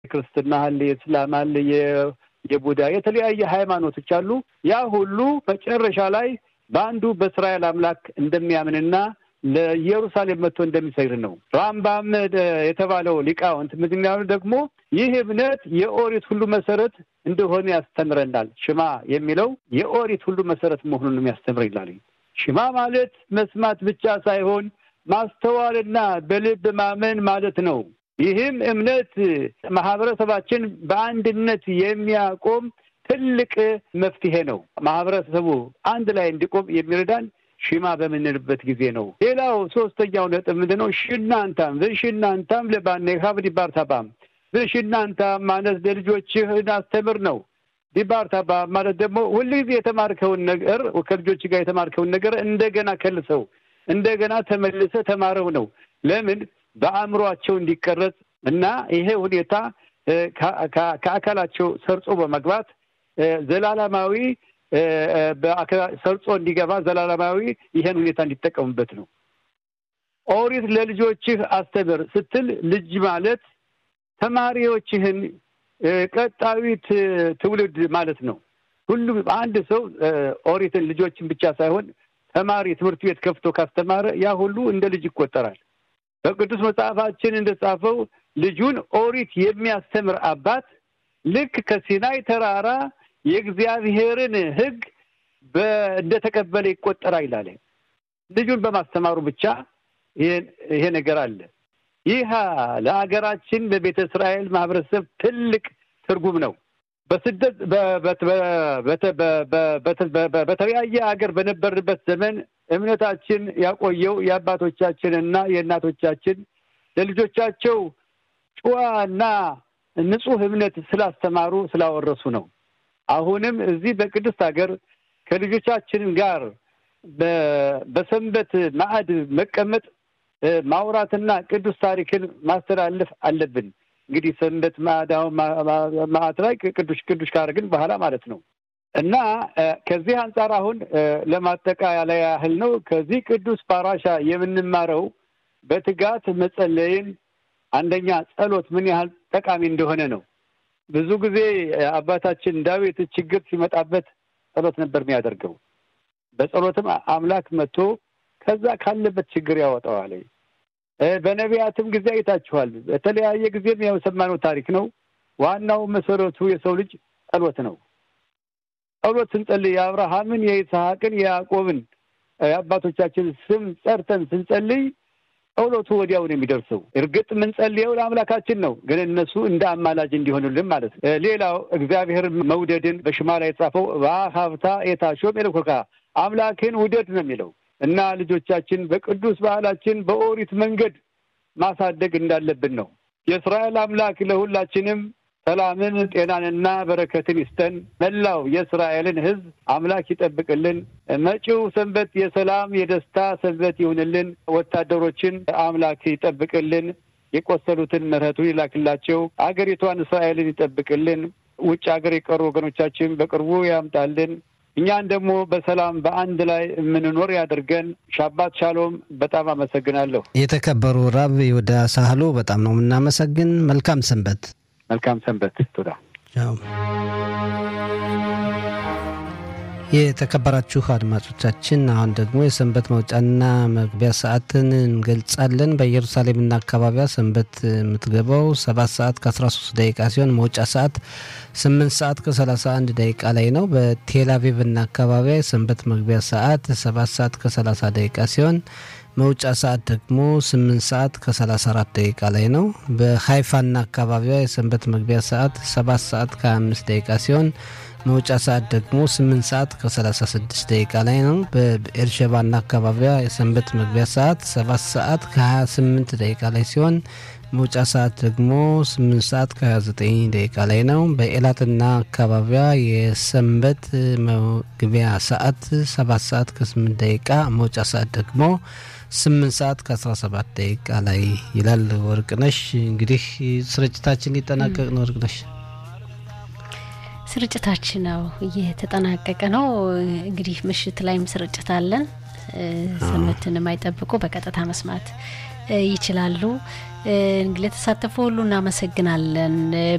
ክርስትና አለ፣ የእስላም አለ፣ የቡዳ የተለያየ ሃይማኖቶች አሉ። ያ ሁሉ መጨረሻ ላይ በአንዱ በእስራኤል አምላክ እንደሚያምንና ለኢየሩሳሌም መጥቶ እንደሚሰግድ ነው። ራምባም የተባለው ሊቃውንት ምክንያቱ ደግሞ ይህ እምነት የኦሪት ሁሉ መሰረት እንደሆነ ያስተምረናል። ሽማ የሚለው የኦሪት ሁሉ መሰረት መሆኑን የሚያስተምር ይላል። ሽማ ማለት መስማት ብቻ ሳይሆን ማስተዋልና በልብ ማመን ማለት ነው። ይህም እምነት ማህበረሰባችን በአንድነት የሚያቆም ትልቅ መፍትሄ ነው። ማህበረሰቡ አንድ ላይ እንዲቆም የሚረዳን ሽማ በምንልበት ጊዜ ነው። ሌላው ሶስተኛው ነጥብ ምንድን ነው? ሽናንታም ብሽናንታም ለባኔካብ ዲባርታባም ብሽናንታም ማለት ለልጆችህን አስተምር ነው። ዲባርታባ ማለት ደግሞ ሁልጊዜ የተማርከውን ነገር ከልጆች ጋር የተማርከውን ነገር እንደገና ከልሰው እንደገና ተመልሰ ተማረው ነው። ለምን በአእምሯቸው እንዲቀረጽ እና ይሄ ሁኔታ ከአካላቸው ሰርጾ በመግባት ዘላለማዊ ሰርጾ እንዲገባ ዘላለማዊ ይሄን ሁኔታ እንዲጠቀሙበት ነው። ኦሪት ለልጆችህ አስተምር ስትል ልጅ ማለት ተማሪዎችህን ቀጣዩት ትውልድ ማለት ነው። ሁሉም አንድ ሰው ኦሪትን ልጆችን ብቻ ሳይሆን ተማሪ ትምህርት ቤት ከፍቶ ካስተማረ ያ ሁሉ እንደ ልጅ ይቆጠራል። በቅዱስ መጽሐፋችን እንደጻፈው ልጁን ኦሪት የሚያስተምር አባት ልክ ከሲናይ ተራራ የእግዚአብሔርን ሕግ እንደተቀበለ ይቆጠራል ይላል። ልጁን በማስተማሩ ብቻ ይሄ ነገር አለ። ይህ ለሀገራችን ለቤተ እስራኤል ማህበረሰብ ትልቅ ትርጉም ነው። በስደት በተለያየ ሀገር በነበርንበት ዘመን እምነታችን ያቆየው የአባቶቻችንና የእናቶቻችን ለልጆቻቸው ጨዋና ንጹሕ እምነት ስላስተማሩ ስላወረሱ ነው። አሁንም እዚህ በቅድስት ሀገር ከልጆቻችን ጋር በሰንበት ማዕድ መቀመጥ ማውራትና ቅዱስ ታሪክን ማስተላለፍ አለብን። እንግዲህ ሰንበት ማዕድ ላይ ቅዱስ ቅዱስ ካደረግን በኋላ ማለት ነው እና ከዚህ አንጻር አሁን ለማጠቃለያ ያህል ነው ከዚህ ቅዱስ ፓራሻ የምንማረው በትጋት መጸለይን፣ አንደኛ ጸሎት ምን ያህል ጠቃሚ እንደሆነ ነው። ብዙ ጊዜ አባታችን ዳዊት ችግር ሲመጣበት ጸሎት ነበር የሚያደርገው። በጸሎትም አምላክ መጥቶ ከዛ ካለበት ችግር ያወጣዋል። በነቢያትም ጊዜ አይታችኋል። በተለያየ ጊዜም የሰማነው ታሪክ ነው። ዋናው መሰረቱ የሰው ልጅ ጸሎት ነው። ጸሎት ስንጸልይ የአብርሃምን፣ የይስሐቅን፣ የያዕቆብን የአባቶቻችን ስም ጠርተን ስንጸልይ ጸሎቱ ወዲያው ነው የሚደርሰው። እርግጥ የምንጸልየው ለአምላካችን ነው፣ ግን እነሱ እንደ አማላጅ እንዲሆኑልን ማለት ነው። ሌላው እግዚአብሔር መውደድን በሽማ ላይ የጻፈው በሀብታ የታሾም የለኮካ አምላክን ውደድ ነው የሚለው እና ልጆቻችን በቅዱስ ባህላችን በኦሪት መንገድ ማሳደግ እንዳለብን ነው። የእስራኤል አምላክ ለሁላችንም ሰላምን፣ ጤናንና በረከትን ይስጠን። መላው የእስራኤልን ሕዝብ አምላክ ይጠብቅልን። መጪው ሰንበት የሰላም የደስታ ሰንበት ይሁንልን። ወታደሮችን አምላክ ይጠብቅልን። የቆሰሉትን ምሕረቱን ይላክላቸው። አገሪቷን እስራኤልን ይጠብቅልን። ውጭ ሀገር የቀሩ ወገኖቻችን በቅርቡ ያምጣልን። እኛን ደግሞ በሰላም በአንድ ላይ የምንኖር ያድርገን። ሻባት ሻሎም። በጣም አመሰግናለሁ። የተከበሩ ራብ ይሁዳ ሳህሉ በጣም ነው የምናመሰግን። መልካም ሰንበት። መልካም ሰንበት። ቱዳ የተከበራችሁ አድማጮቻችን አሁን ደግሞ የሰንበት መውጫና መግቢያ ሰዓትን እንገልጻለን። በኢየሩሳሌምና አካባቢዋ ሰንበት የምትገባው ሰባት ሰዓት ከ13 ደቂቃ ሲሆን መውጫ ሰዓት 8 ሰዓት ከ31 ደቂቃ ላይ ነው። በቴል አቪቭና አካባቢዋ የሰንበት መግቢያ ሰዓት 7 ሰዓት ከ30 ደቂቃ ሲሆን መውጫ ሰዓት ደግሞ 8 ሰዓት ከ34 ደቂቃ ላይ ነው። በሀይፋና አካባቢዋ የሰንበት መግቢያ ሰዓት 7 ሰዓት ከ25 ደቂቃ ሲሆን መውጫ ሰዓት ደግሞ 8 ሰዓት ከ36 ደቂቃ ላይ ነው። በኤርሸባና አካባቢዋ የሰንበት መግቢያ ሰዓት 7 ሰዓት ከ28 ደቂቃ ላይ ሲሆን መውጫ ሰዓት ደግሞ 8 ሰዓት ከ29 ደቂቃ ላይ ነው። በኤላትና አካባቢዋ የሰንበት መግቢያ ሰዓት 7 ሰዓት ከ8 ደቂቃ መውጫ ሰዓት ደግሞ 8 ሰዓት ከ17 ደቂቃ ላይ ይላል። ወርቅነሽ እንግዲህ ስርጭታችን ሊጠናቀቅ ነው። ወርቅነሽ ስርጭታችን ነው እየተጠናቀቀ ነው። እንግዲህ ምሽት ላይም ስርጭት አለን። ሰንበትን የማይጠብቁ በቀጥታ መስማት ይችላሉ። ለተሳተፉ ሁሉ እናመሰግናለን።